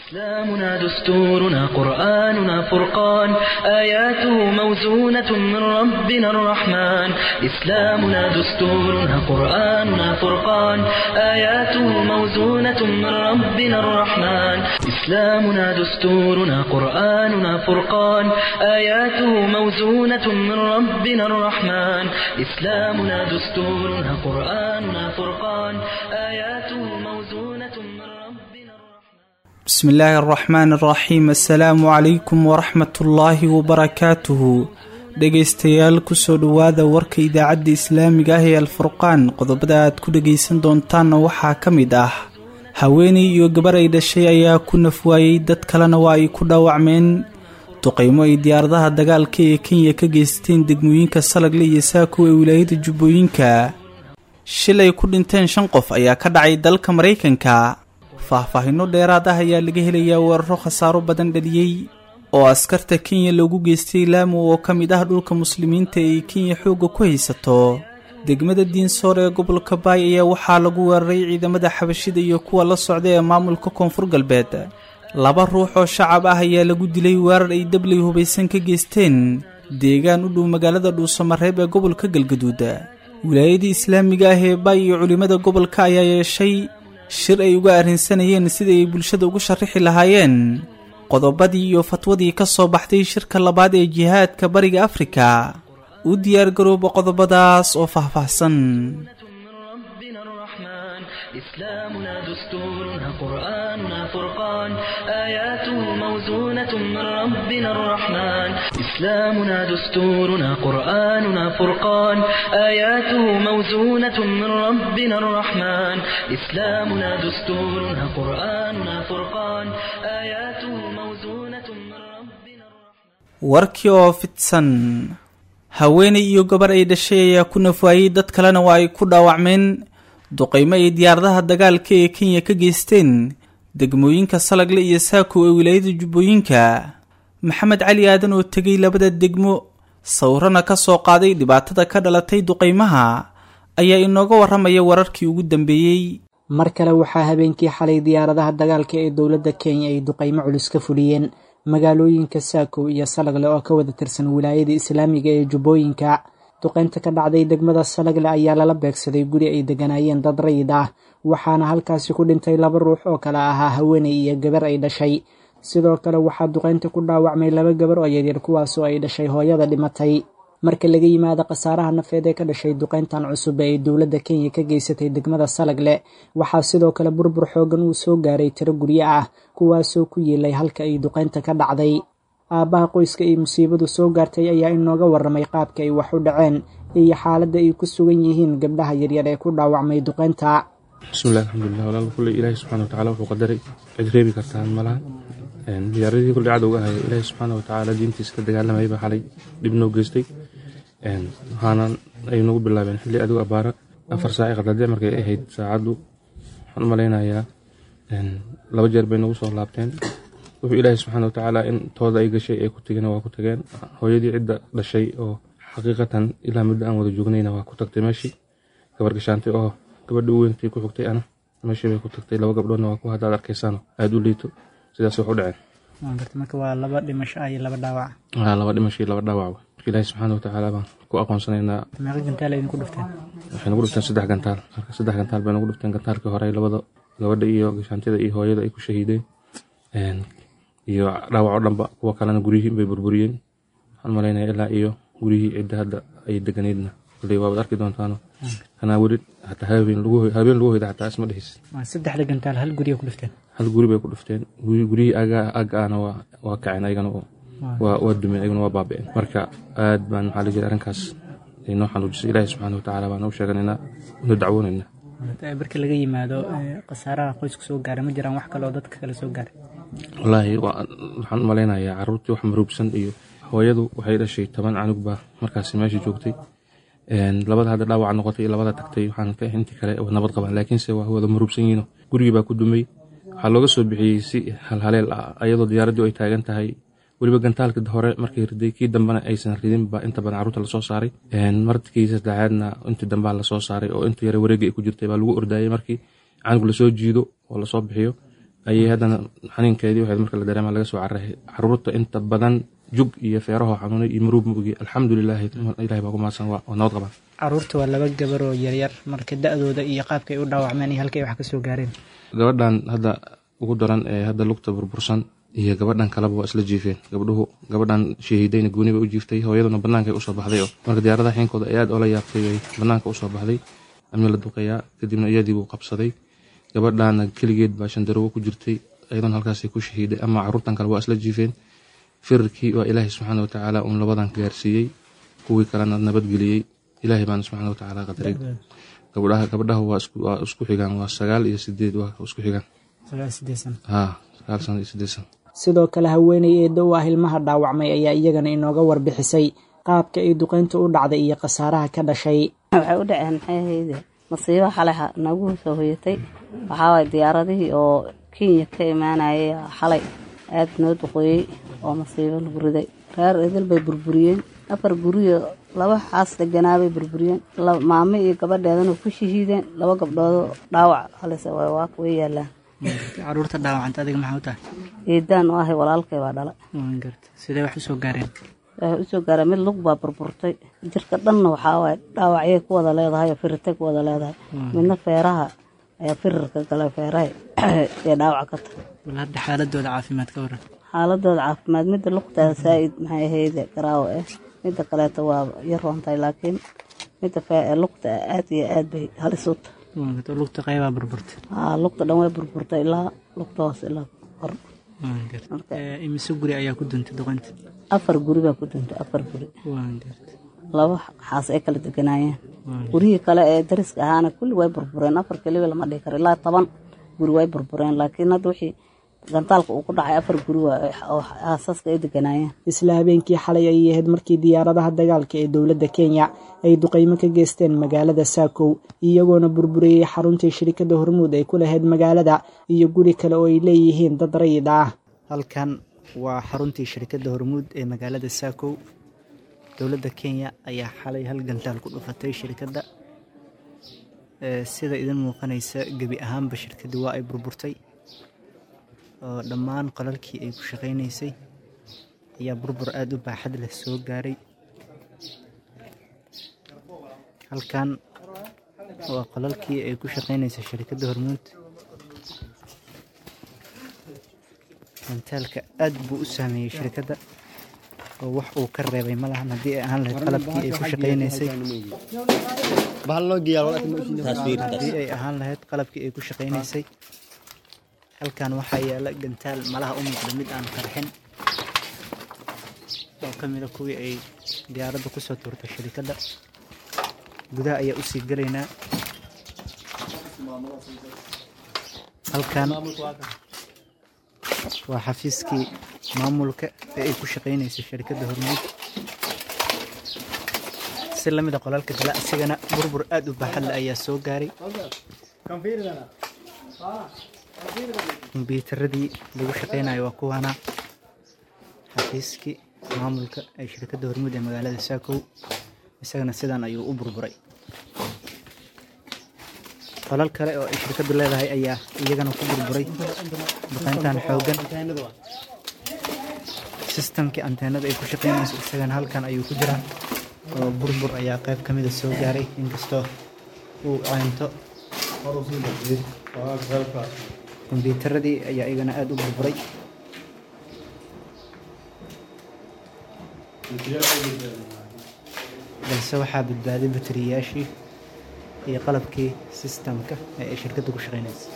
إسلامنا دستورنا قرآننا فرقان آياته موزونة من ربنا الرحمن إسلامنا دستورنا قرآننا فرقان آياته موزونة من ربنا الرحمن إسلامنا دستورنا قرآننا فرقان آياته موزونة من ربنا الرحمن إسلامنا دستورنا قرآننا فرقان آياته موزونة من ربنا الرحمن بسم illaahi araxmaan araxiim assalaamu calaykum waraxmatullaahi wabarakaatuhu dhegaystayaal kusoo dhowaada warka idaacadda islaamiga ah ee alfurqaan qodobada aad ku dhegaysan doontaanna waxaa ka mid ah haweeney iyo gabar ay dhashay ayaa ku nafwaayey dad kalena waa ay ku dhaawacmeen duqaymo ay diyaaradaha dagaalka ee kenya ka geysteen degmooyinka salagle iyo saako ee wilaayada jubbooyinka shil ay ku dhinteen shan qof ayaa ka dhacay dalka maraykanka faahfaahinno dheeraad ah ayaa laga helayaa weeraro khasaaro badan dhaliyey oo askarta kenya loogu geystay laamo oo ka mid ah dhulka muslimiinta ee kenya xoogga ku haysato degmada diinsoor ee gobolka baay ayaa waxaa lagu weeraray ciidamada xabashida iyo kuwa la socda ee maamulka koonfur galbeed laba ruux oo shacab ah ayaa lagu dilay weerar ay dabley hubaysan ka geysteen deegaan u dhow magaalada dhuusamareeb ee gobolka galgaduud wilaayadii islaamiga ah ee baay iyo culimmada gobolka ayaa yeeshay shir ay uga arrinsanayeen sida ay bulshada ugu sharrixi lahaayeen qodobadii iyo fatwadii ka soo baxday shirka labaad ee jihaadka bariga afrika u diyaargarooba qodobadaas oo faahfaahsan من ربنا الرحمن إسلامنا دستورنا قرآننا فرقان آياته موزونة من ربنا الرحمن إسلامنا دستورنا قرآننا فرقان آياته موزونة من ربنا الرحمن إسلامنا دستورنا قرآننا فرقان آياته موزونة من ربنا الرحمن warkii oo fidsan haweeney iyo gabar ay dhashay ayaa ku nafwaayey dad kalena waa ay ku dhaawacmeen duqaymo ay diyaaradaha dagaalka ee kenya ka geysteen degmooyinka salagle iyo saako ee wilaayada jubbooyinka maxamed cali aadan oo tegay labada degmo sawirana ka soo qaaday dhibaatada ka dhalatay duqaymaha ayaa inooga warramaya wararkii ugu dambeeyey mar kale waxaa habeenkii xalay diyaaradaha dagaalka ee dowladda kenya ay duqaymo culus ka fuliyeen magaalooyinka saako iyo salagle oo ka wada tirsan wilaayada islaamiga ee jubbooyinka duqaynta ka dhacday degmada salagle ayaa lala beegsaday guri ay deganaayeen dad rayid ah waxaana halkaasi ku dhintay laba ruux oo kale ahaa haweeney iyo gabar ay dhashay sidoo kale waxaa duqaynta ku dhaawacmay laba gabar oo yaryar kuwaasoo ay dhashay hooyada dhimatay marka laga yimaado khasaaraha nafeed ee ka dhashay duqayntan cusub ee ay dowladda kenya ka geysatay degmada salagle waxaa sidoo kale burbur xoogan uu soo gaaray tiro guryo ah kuwaasoo ku yiilay halka ay duqaynta ka dhacday aabbaha qoyska ay musiibadu soo gaartay ayaa inooga warramay qaabka ay wax u dhaceen iyo xaaladda ay ku sugan yihiin gabdhaha yaryar ee ku dhaawacmay duqaynta bismillahi alxamdulilah walaal kulley ilaahi subxana watacala wuxuu qadaray cid reebi kartaan malaha diyaaradii kulley cadowga ahay ilaahi subxaana watacaala diintiisa ka dagaalamayay baa xalay dhib noo geystay waxaana ay nagu bilaabeen xilli adigu abaara afar saaci qadade markay ahayd saacaddu waxaan u malaynayaa laba jeer bay nagu soo laabteen wuxuu ilaahi subxaana watacaala in tooda ay gashay ay ku tegeen waa ku tageen hooyadii cidda dhashay oo xaqiiqatan ilaa muddo aan wada joognayna waa ku tagtay meeshii gabar gashaantay oo gabadha u weyntii ku xigtay ana meeshii bay ku tagtay laba gabdhoodna waa ku haddaad arkaysaano aada u liito sidaas wax u dhaceen marka waa laba dhimasho iyo laba dhaawac waa laba dhimasho iyo laba dhaawac marka ilaahi subxaana watacaala baan ku aqoonsanaynaa meeqa gantaal idinku dhufteen waxay nagu dhufteen saddex gantaal marka saddex gantaal bay nagu dhufteen gantaalkii hore labada gabadha iyo gashaantida iyo hooyada ay ku shahiideen iyo dhaawac oo dhanba kuwa kalena guryihii bay burburiyeen waxaan malaynaya ilaa iyo guryihii cidda hadda ay deganeydna kulley waabaad arki doontaano kanaa weli hataa habeen lagu habeen lagu hoyda xataa isma dhehis saddexda gantaal hal guriga ku dhufteen hal guri bay ku dhufteen guryihii aga aga ahna waa waa kaceen ayagana waa waa dumeen ayagana waa baaba'een marka aad baan maxaa la jira arrinkaas ay noo xanuujisay ilaahi subxaana watacaala baan u sheeganaynaa una dacwoonayna marka laga yimaado khasaaraha qoysku soo gaara ma jiraan wax kale oo dadka kale soo gaaray wallaahi waxaan u malaynayaa caruurtii wax maruubsan iyo hooyadu waxay dhashay toban canug baa markaasi meesha joogtay labada hadda dhaawaca noqotay iyo labada tagtay waxaan ka intii kale nabad qabaan laakiinse waa wada maruubsan yihiin gurigii baa ku dumay waxaa looga soo bixiyey si halhaleel ah ayadoo diyaaraddii ay taagan tahay weliba gantaalka hore markay riday kii dambena aysan ridin baa inta badan carruurta lasoo saaray markii saddexaadna intii dambaa lasoo saaray oo inta yare wareegga ay ku jirtay baa lagu ordaayay markii canug lasoo jiido oo lasoo bixiyo ayay haddana xaniinkeedii waxayd marka la dareema laga soo cararay caruurta inta badan jug iyo feeraho xanuunay iyo maruub mugi alxamdulilahi ilahay baa ku mahadsan waa nabad qabaan caruurta waa laba gabar oo yaryar marka da-dooda iyo qaabka ay u dhaawacmeen iyo halkay wax ka soo gaareen gabadhan hadda ugu daran ee hadda lugta burbursan iyo gabadhan kaleba waa isla jiifeen gabdhuhu gabadhan shahiidayna gooni bay u jiiftay hooyaduna bannaankay usoo baxday oo marka diyaaradaha xiinkooda ay aad oola yaabtay bay bannaanka usoo baxday amni la duqayaa kadibna iyadii buu qabsaday gabadhana keligeed baa shandarowo ku jirtay ayadan halkaasay ku shahiiday ama caruurtan kale waa isla jiifeen firarkii waa ilaahay subxaana watacaala uun labadan gaarsiiyey kuwii kalena nabadgeliyey ilaahay baana subxaana watacaala qadaray gabdhaha gabdhaha waa isku xigaan waa sagaal iyo sideed waa isku xigaan ha sagaal sano iyo sideed sano sidoo kale haweeney eeddo u ah ilmaha dhaawacmay ayaa iyagana inooga warbixisay qaabka ay duqeyntu u dhacday iyo khasaaraha ka dhashay waxay u dhaceen maxay ahayde masiibo xalay nagu soo hoyatay waxaa waay diyaaradihii oo kenya ka imaanayay xalay aada noo duqooyey oo masiibo lagu riday reer idil bay burburiyeen afar guriyo laba xaas deganaabay burburiyeen maamo iyo gabadheedana ku shahiideen laba gabdhoodoo dhaawac halise waa way yaalaan caruurta dhaawacanta adiga maxaa u tahay eedaan u ahay walaalkay baa dhala sidee wax usoo gaareen waxay usoo gaareen mid lug baa burburtay jirka dhanna waxaa waaye dhaawacyay ku wada leedahay oo firirtay ku wada leedahay midna feeraha ayaa firirka gala feeraha ee dhaawac ka tahay wal hadda xaaladooda caafimaad ka waran xaaladooda caafimaad midda lugtaa saa-id maxay ahayde garaawo ah midda kaleeto waa yar roontahay laakiin midda lugta aad iyo aad bay halis u tahay lugta qaybaa burburtay haa lugta dhan way burburtay ilaa lugta hoose ilaa hor imise guri ayaa ku duntay duqeynta afar guri baa ku duntay afar guri laba xaas ay kala deganaayeen gurihii kale ee dariska ahaana kulli way burbureen afar keliba lama dhihi karo ilaa toban guri way burbureen laakiin hadda wixii gantaalka uu ku dhacay afar guri oo aasaska ay deganaayeen isla habeenkii xalay ayay ahayd markii diyaaradaha dagaalka ee dowladda kenya ay duqeymo ka geysteen magaalada saakow iyagoona burburiyey xaruntii shirikadda hormuud ay ku lahayd magaalada iyo guri kale oo ay leeyihiin dad rayid ah halkan waa xaruntii shirikadda hormuud ee magaalada saakow dowladda kenya ayaa xalay hal gantaal ku dhufatay shirikadda sida idin muuqanaysa gebi ahaanba shirkaddii waa ay burburtay oo dhammaan qolalkii ay ku shaqaynaysay ayaa burbur aada u baaxad leh soo gaaray halkan waa qolalkii ay ku shaqaynaysay shirikadda hormuud gantaalka aad buu u saameeyey shirkadda oo wax uu ka reebay ma lahan haddii ay ahaan lahayd qalabkii ay ku shaqaynaysay haddii ay ahaan lahayd qalabkii ay ku shaqaynaysay halkan waxaa yaala gantaal malaha u muuqda mid aan qarxin oo ka mida kuwii ay diyaaradda kusoo tuurtay shirikadda gudaha ayaa usii gelaynaa halkan waa xafiiskii maamulka ee ay ku shaqaynaysay shirkadda hormuud si lamida qolalka kale asigana burbur aada u baaxadle ayaa soo gaaray kombyuutaradii lagu shaqaynayo waa kuwaana xafiiskii maamulka ee shirkadda hormuud ee magaalada saakow isagana sidan ayuu u burburay qolal kale oo ay shirkaddu leedahay ayaa iyagana ku burburay duqeyntan xoogan sistamkii anteenada ay ku shaqaynayso isagana halkan ayuu ku jiraa oo burbur ayaa qayb ka mida soo gaaray inkastoo uu ceynto kombyuutaradii ayaa iyagana aada u burburay balse waxaa badbaaday bateriyayaashii iyo qalabkii sistamka ee ay shirkadda ku shaqaynaysay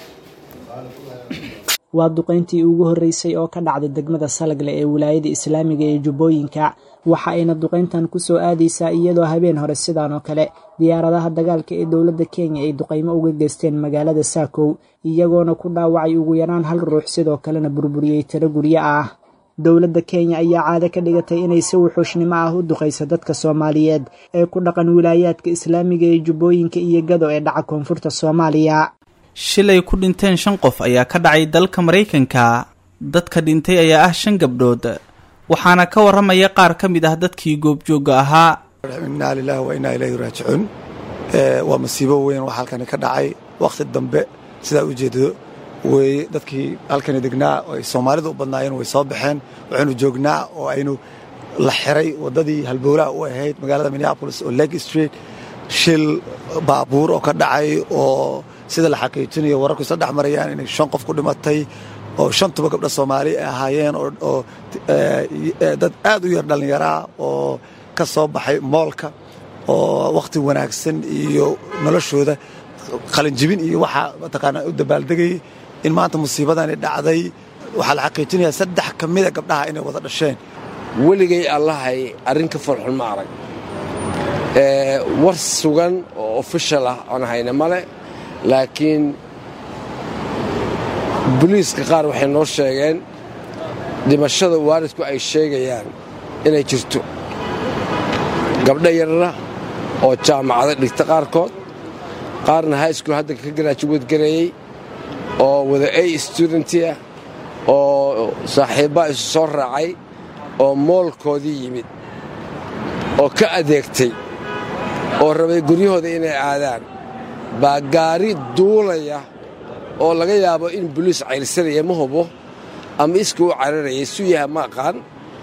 waa duqeyntii ugu horreysay oo ka dhacday degmada salagle ee wilaayada islaamiga ee jubbooyinka waxa ayna duqeyntan ku soo aadaysaa iyadoo habeen hore sidaan oo kale diyaaradaha dagaalka ee dowladda kenya ay duqeymo uga geysteen magaalada saakow iyagoona ku dhaawacay ugu yaraan hal ruux sidoo kalena burburiyey tiro guryo ah dowladda kenya ayaa caado ka dhigatay inay si wuxuushnimo ah u duqayso dadka soomaaliyeed ee ku dhaqan wilaayaadka islaamiga ee jubbooyinka iyo gado ee dhaca koonfurta soomaaliya shilay ku dhinteen shan qof ayaa ka dhacay dalka maraykanka dadka dhintay ayaa ah shan gabdhood waxaana ka waramaya qaar ka mid ah dadkii goobjoogga ahaa innaa lilaahi wa innaa ilayhi raajicuun waa masiibo weyn wax halkani ka dhacay wakhti dambe sidaa u jeedo weeye dadkii halkani degnaa oo ay soomaalida u badnaayeen way soo baxeen waxaynu joognaa oo aynu la xiray waddadii halbowlaha u ahayd magaalada minneapolis oo lake street shil baabuur oo ka dhacay oo sida la xaqiijinayo wararku isla dhex marayaan inay shan qof ku dhimatay oo shantuba gabdha soomaali ay ahaayeen oo dad aad u yar dhallinyaraa oo ka soo baxay moolka oo wakhti wanaagsan iyo noloshooda qalinjibin iyo waxaa mataqaanaa u dabaaldegayay in maanta musiibadani dhacday waxaa la xaqiijinayaa saddex ka mida gabdhaha inay wada dhasheen weligay allahay arrin ka farxun ma arag war sugan oo ofishal ah oon hayna male laakiin boliiska qaar waxay noo sheegeen dhimashada waalidku ay sheegayaan inay jirto gabdho yarara oo jaamacada dhigta qaarkood qaarna high school hadda ka garaajuweed gareeyey oo wada a studenti ah oo saaxiibbaa isu soo raacay oo moolkoodii yimid oo ka adeegtay oo rabay guryahooda inay aadaan baa gaari duulaya oo laga yaabo in boliis cayrsanaya ma hubo ama iska u cararayay su yaha ma aqaan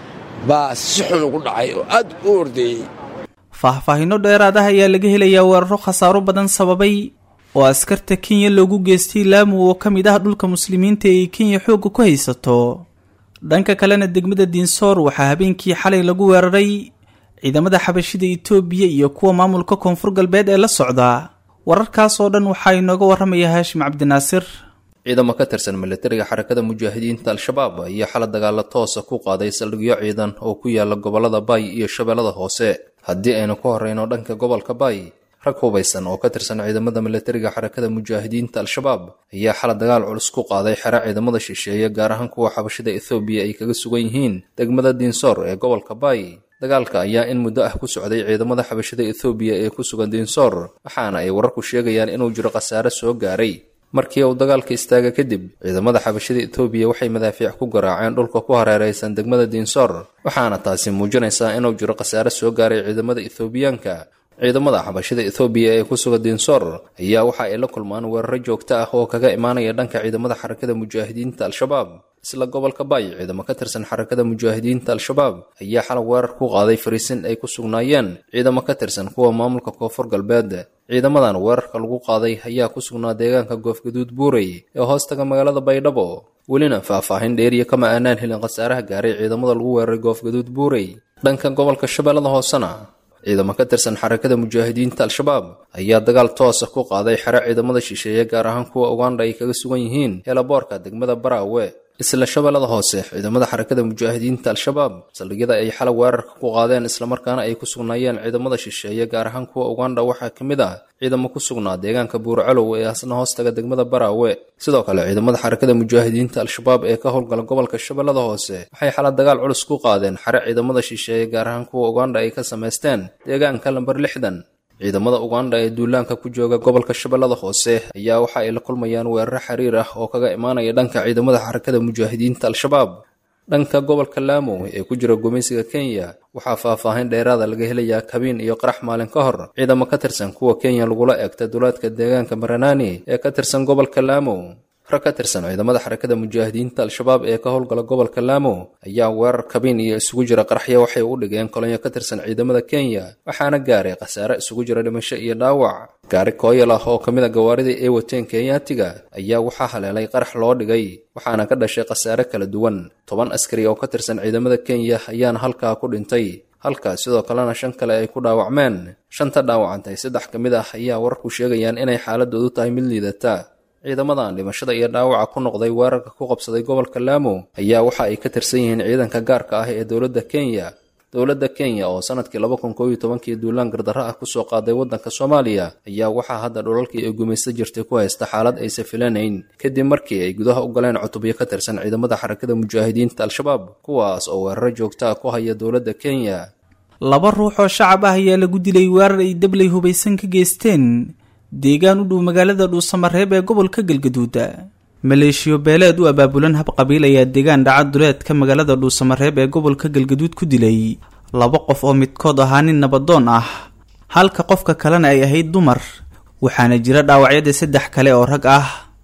baa si xun ugu dhacay oo aad u ordeeyey faahfaahinno dheeraad ah ayaa laga helayaa weeraro khasaaro badan sababay oo askarta kenya loogu geystay laamu oo ka mid ah dhulka muslimiinta ee kenya xoogga ku haysato dhanka kalena degmada diinsoor waxaa habeenkii xalay lagu weeraray ciidamada xabashida itoobiya iyo kuwa maamulka koonfur galbeed ee la socda wararkaas oo dhan waxaa inooga warramaya haashim cabdinaasir ciidamo ka tirsan milatariga xarakada mujaahidiinta al-shabaab ayaa xala dagaalo toosa ku qaaday saldhigyo ciidan oo ku yaala gobollada baay iyo shabeellada hoose haddii aynu ku horrayno dhanka gobolka baay rag hubaysan oo ka tirsan ciidamada milatariga xarakada mujaahidiinta al-shabaab ayaa xala dagaal culus ku qaaday xero ciidamada shisheeye gaar ahaan kuwa xabashida ethoobiya ay kaga sugan yihiin degmada diinsoor ee gobolka baay dagaalka ayaa in muddo ah ku socday ciidamada xabashida ethoobiya ee ku sugan diinsoor waxaana ay wararku sheegayaan inuu jiro khasaare soo gaaray markii uu dagaalka istaaga kadib ciidamada xabashida etoobiya waxay madaafiic ku garaaceen dhulka ku hareeraysan degmada diinsoor waxaana taasi muujinaysaa inuu jiro khasaare soo gaaray ciidamada ethoobiyaanka ciidamada xabashida ethoobiya ee ku sugan diinsoor ayaa waxa ay la kulmaan weeraro joogto ah oo kaga imaanaya dhanka ciidamada xarakada mujaahidiinta al-shabaab isla gobolka baay ciidamo ka tirsan xarakada mujaahidiinta al-shabaab ayaa xalay weerar ku qaaday fariisin ay ku sugnaayeen ciidamo ka tirsan kuwa maamulka koonfur galbeed ciidamadan weerarka lagu qaaday ayaa ku sugnaa deegaanka goofgaduud buurey ee hoostaga magaalada baydhabo welina faahfaahin dheeriya kama aanaan helin khasaaraha gaaray ciidamada lagu weeraray goofgaduud buurey dhanka gobolka shabeellada hoosena ciidamo ka tirsan xarakada mujaahidiinta al-shabaab ayaa dagaal toosa ku qaaday xero ciidamada shisheeye gaar ahaan kuwa uganda ay kaga sugan yihiin helaboorka degmada baraawe isla shabeellada hoose ciidamada xarakada mujaahidiinta al-shabaab saldhigyada ay xalay weerarka ku qaadeen islamarkaana ay ku sugnaayeen ciidamada shisheeye gaar ahaan kuwa uganda waxaa ka mid ah ciidamo ku sugnaa deegaanka buurcalow ee asna hoostaga degmada baraawe sidoo kale ciidamada xarakada mujaahidiinta al-shabaab ee ka howlgala gobolka shabeellada hoose waxay xala dagaal culus ku qaadeen xero ciidamada shisheeye gaar ahaan kuwa uganda ay ka samaysteen deegaanka lamber lixdan ciidamada uganda ee duulaanka ku jooga gobolka shabeellada hoose ayaa waxa ay la kulmayaan weeraro xiriir ah oo kaga imaanaya dhanka ciidamada xarakada mujaahidiinta al-shabaab dhanka gobolka laamo ee ku jira gumaysiga kenya waxaa faahfaahin dheeraada laga helayaa kabiin iyo qarax maalin ka hor ciidamo ka tirsan kuwa kenya lagula eegta duulaadka deegaanka maranani ee ka tirsan gobolka laamo rag ka tirsan ciidamada xarakada mujaahidiinta al-shabaab ee ka howlgala gobolka laamo ayaa weerar kabiin iyo isugu jira qaraxyo waxay u dhigeen kolonyo ka tirsan ciidamada kenya waxaana gaaray khasaare isugu jira dhimasho iyo dhaawac gaari kooyal ah oo ka mid a gawaaridii ay wateen kenyaatiga ayaa waxaa haleelay qarax loo dhigay waxaana ka dhashay khasaare kala duwan toban askari oo ka tirsan ciidamada kenya ayaana halkaa ku dhintay halka sidoo kalena shan kale ay ku dhaawacmeen shanta dhaawacantay saddex ka mid ah ayaa wararku sheegayaan inay xaaladoodu tahay mid liidata ciidamadan dhimashada iyo dhaawaca ku noqday weerarka ku qabsaday gobolka laamo ayaa waxa ay ka tirsan yihiin ciidanka gaarka ah ee dowladda kenya dowladda kenya oo sanadkii laba kun koob iyo tobankii duulaan gardarro ah kusoo qaaday waddanka soomaaliya ayaa waxaa hadda dhulalkii ay gumaysta jirtay ku haysta xaalad aysa filanayn kadib markii ay gudaha u galeen cutubyo ka tirsan ciidamada xarakada mujaahidiinta al-shabaab kuwaas oo weeraro joogta ah ku haya dowladda kenya laba ruux oo shacab ah ayaa lagu dilay weerar ay dabley hubaysan ka geysteen deegaan u dhow magaalada dhuusamareeb ee gobolka galgaduuda maleeshiyo beeleed u abaabulan hab qabiil ayaa deegaan dhaca duleedka magaalada dhuusamareeb ee gobolka galgaduud ku dilay laba qof oo midkood ahaa nin nabadoon ah halka qofka kalena ay ahayd dumar waxaana jira dhaawacyada saddex kale oo rag ah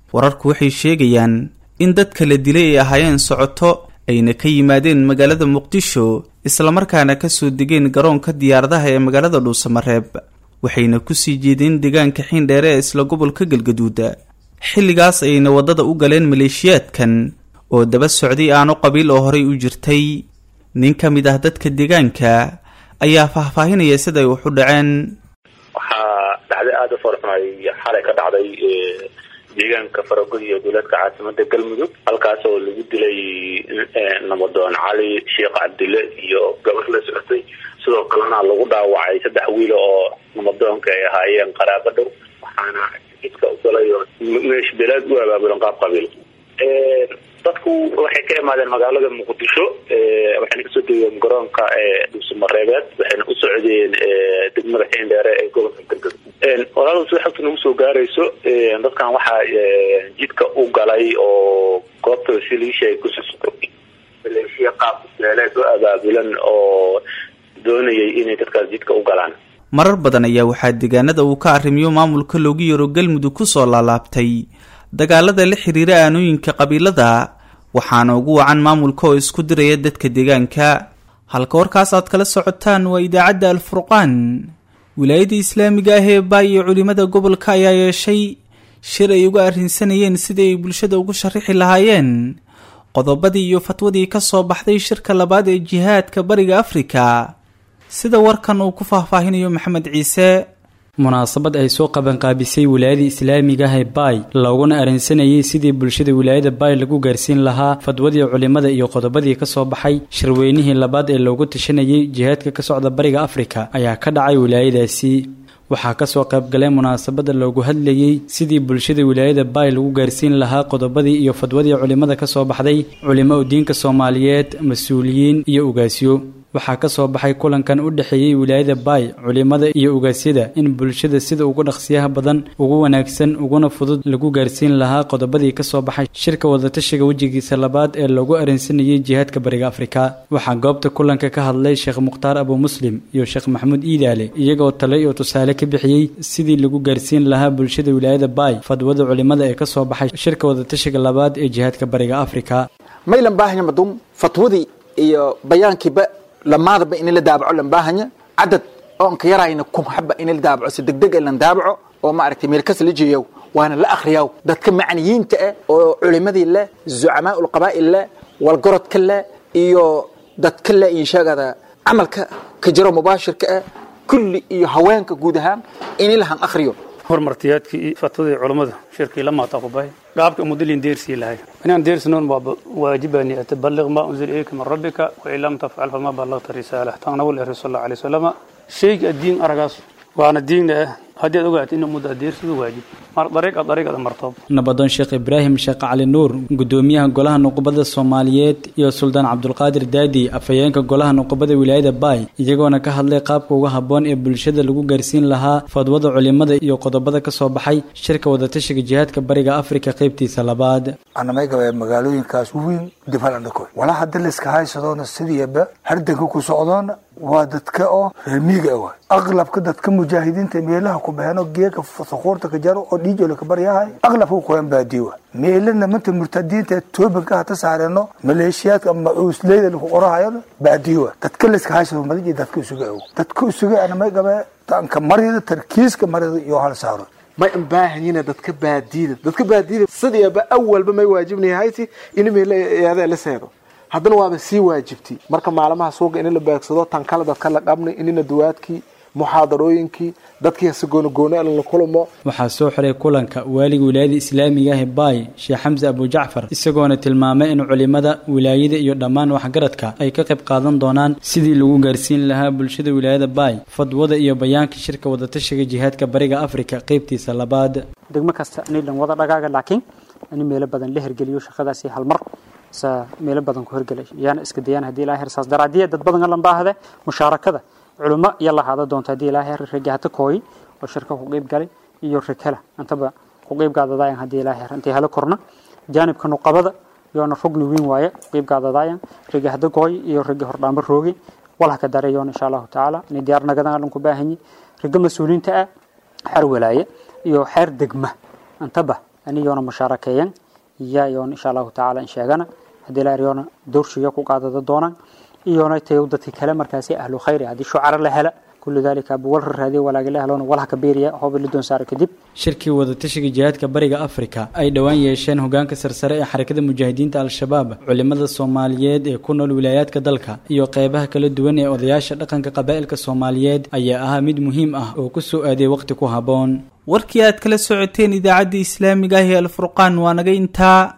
wararku waxay sheegayaan in dadka la dilay ay ahaayeen socoto ayna ka yimaadeen magaalada muqdisho islamarkaana kasoo degeen garoonka diyaaradaha ee magaalada dhuusamareeb waxayna kusii jeedeen deegaanka xiindheere ee isla gobolka galgaduud xilligaas ayayna waddada u galeen maleeshiyaadkan oo daba socday aano qabiil oo horey u jirtay nin ka mid ah dadka deegaanka ayaa faahfaahinaya siday wax u dhaceen waxaa dhacday aada u farxumay xalay ka dhacday deegaanka faragod iyo dowladka caasimada galmudug halkaas oo lagu dilay namadoon cali sheekh cabdille iyo gabar la socotay sidoo kalena lagu dhaawacay saddex wiil oo namadoonka ay ahaayeen qaraabo dhow waxaana jidka u galay oo meesh beleed u abaabulan qaab qabiil dadku waxay ka imaadeen magaalada muqdisho waxayna kasoo degeen garoonka dhuusamareebeed waxayna u socdeen degmada xiindheere ee gobolka galgaduud walaaladu sida xogta nagu soo gaarayso dadkan waxaa jidka u galay oo goobta siliisha ay kusoo maleeshiya qaab beeleed u abaabulan oo doonayay inay dadkaas jidka u galaan marar badan ayaa waxaa deegaanada uu ka arrimiyo maamulka loogu yaro galmudug kusoo laalaabtay dagaalada la xiriira aanooyinka qabiilada waxaana ugu wacan maamulka oo isku diraya dadka deegaanka halka warkaas aad kala socotaan waa idaacadda alfurqaan wilaayada islaamiga ah ee baay iyo culimada gobolka ayaa yeeshay shir ay uga arrinsanayeen sidii ay bulshada ugu sharaxi lahaayeen qodobadii iyo fatwadii ka soo baxday shirka labaad ee jihaadka bariga afrika sida warkan uu ku faahfaahinayo maxamed ciise munaasabad ay soo qabanqaabisay wilaayada islaamiga ah ee baay looguna arrinsanayay sidii bulshada wilaayada baay lagu gaarsiin lahaa fadwadii culimmada iyo qodobadii ka soo baxay shirweynihii labaad ee loogu tashanayay jihaadka ka socda bariga afrika ayaa ka dhacay wilaayadaasi waxaa kasoo qaybgalay munaasabada loogu hadlayey sidii bulshada wilaayada baay lagu gaarsiin lahaa qodobadii iyo fadwadii culimmada ka soo baxday culimo udiinka soomaaliyeed mas-uuliyiin iyo ugaasyo waxaa ka soo baxay kulankan u dhexeeyey wilaayada baay culimada iyo ugaasyada in bulshada sida ugu dhaqsiyaha badan ugu wanaagsan uguna fudud lagu gaarsiin lahaa qodobadii ka soo baxay shirka wadatashiga wejigiisa labaad ee loogu arrinsanayay jihaadka bariga afrika waxaa goobta kulanka ka hadlay sheekh mukhtaar abu muslim iyo sheekh maxamuud iidaale iyagoo tale iyo tusaale ka bixiyey sidii lagu gaarsiin lahaa bulshada wilaayada baay fadwada culimada ee ka soo baxay shirka wadatashiga labaad ee jihaadka bariga afrika maylan baahanya madum fatwadii iyo bayaankiiba lamaadaba in la daabaco lan baahanya cadad oon ka yarayna kun xaba in la daabaco si degdeg lan daabaco oo maaragtay meel kas la jeeyow waana la akhriyaw dadka macniyiinta ah oo culimadii leh zucamaa ulqabaa'il leh walgorodka leh iyo dadka leh iyo sheegada camalka ka jiro mubaashirka ah kulli iyo haweenka guud ahaan in lahan akhriyo horumartiyaadkii fatwadii culammada shirkii la maataa ku bahay qaabka mudalin deersii lahay inaan deersinoon waa waajibani ataballiq ma unzila ilayka min rabbika wa in lam tafcal fama ballagta risaalah tan nabi leeyahay sallallahu alayhi wasallam shayga diin aragaas waana diin ah haddii aad ogaato inuu muddo deersidu waajib mar dariiqa dariiqada martoob nabadoon sheekh ibraahim sheekh cali nuur gudoomiyaha golaha nuqubada soomaaliyeed iyo suldaan cabdulqaadir daadi afhayeenka golaha nuqubada wilaayada baay iyagoona ka hadlay qaabka uga habboon ee bulshada lagu gaarsiin lahaa fadwada culimada iyo qodobada ka soo baxay shirka wadatashiga jihaadka bariga afrika qaybtiisa labaad anamay magaalooyinkaas weyn difalandhakoy walaa hadda layska haysadoona sidiiba hardanka ku socdoona waa dadka oo reer miiga ah waay aqlabka dadka mujaahidiinta meelaha ku baxeen oo geeka sakuurta ka jaro oo dhiijola ka baryahay aqlabka kuwan baadiye waay meelana manta murtadiinta toobanka hata saareno maleeshiyaadka ama uusleyda lagu qorahayona baadiye waay dadka layska haysado madiji dadka isuga ow dadka isuga anamay gabe tanka marida tarkiiska marida iyo hal saaro may baahanyina dadka baadiyada dadka baadiyada sidiiba awalba may waajibnayahayti in meelayaada la seedo haddana waaba sii waajibtay marka maalmaha suuqa in la beegsado tan kale dadka la qabnay inina duwaadkii muxaadarooyinkii dadkii hase goonogoone la kulmo waxaa soo xiray kulanka waaliga wilaayada islaamiga ah ee baay sheekh xamse abujacfar isagoona tilmaamay in culimada wilaayada iyo dhammaan waxgaradka ay ka qayb qaadan doonaan sidii lagu gaarsiin lahaa bulshada wilaayada baay fadwada iyo bayaanka shirka wadatashiga jihaadka bariga afrika qaybtiisa labaad degmo kasta nilan wada dhagaaga laakiin in meelo badan la hergeliyo shaqadaasi hal mar sa meelo badan ku hergelay yaana iska dayaan haddii ilaa heer saas daraadiya dad badan lan baahde mushaarakada culimo iyo lahaada doonta haddii ilaa heer ragi hata kooyi oo shirka ku qeyb galay iyo rikala antaba ku qeyb gaadadaayan haddii ilaa heer intay hala korna jaanibka nuqabada yoona rugni weyn waaye ku qeyb gaadadaayan ragi hada kooyi iyo ragi hordhaamba roogi walha ka daray yoona insha allahu tacaala inay diyaar nagadan lan ku baahanyi raga mas-uuliinta ah xeer walaaye iyo xeer degma antaba aniyoona mushaarakeeyan iya iyoona insha allahu tacaala in sheegana haddii la eryoona dowrshiga ku qaadada doonaan iyoona tayow dadka kale markaasi ahlu khayri haddii shucara la hela kullu dalika abuwal raadiya walaagala heloona walha ka beeriya hooba la doon saara kadib shirkii wadatashiga jihaadka bariga afrika ay dhowaan yeesheen hogaanka sarsare ee xarakada mujaahidiinta al-shabaab culimada soomaaliyeed ee ku nool wilaayaadka dalka iyo qeybaha kala duwan ee odayaasha dhaqanka qabaa'ilka soomaaliyeed ayaa ahaa mid muhiim ah oo ku soo aaday waqti ku habboon warkii aad kala socoteen idaacaddii islaamiga ah ee alfurqaan waa naga intaa